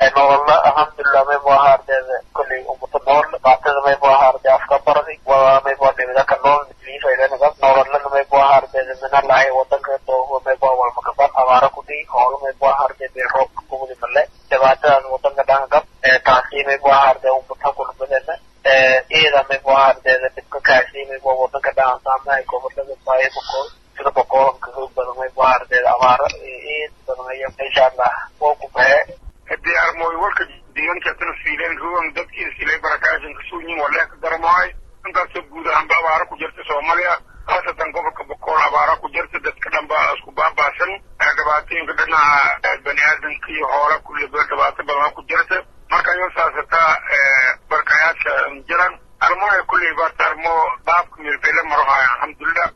nolola alxamdulilah maybu ahaa ardeeda kolley umuta nool baatada maybu ahaa arde afka bardi waa maybu dhibidaka nool liifaylenaga nololana maybu ahaa ardeeda minalahay wadanka doogo maybu ahaa walmakabar abaara kudhi hoola maybu ahaa ardeeda roobka kugudi male dhibaatadan wadanka dhangab taasi maybu ahaa arde umuta kulmadena iyada maybu ahaa ardeeda dhibka kaasi maybu wadanka dhaansaamahay gobolada baayabako sida boqoolanka xoog badan maybu ahaa ardeeda abaara iyad badan aya insha allah waa ku baxee hadii armooy warka deegaankaasna fiileen ruwan dadkii silay barakaasan kasoo yihin walee ka daramahay intaasoo guud ahaanba abaara ku jirta soomaaliya khaasatan gobolka bokool abaara ku jirta dadka dhanba isku baabaasan dhibaatooyinka dhinaca bani aadamka iyo hoola kulliba dhibaato badan ku jirta marka iyo saasataa barkayaasha jiran armoya kulley baata armo baabka milfayla marohaya alxamdulilah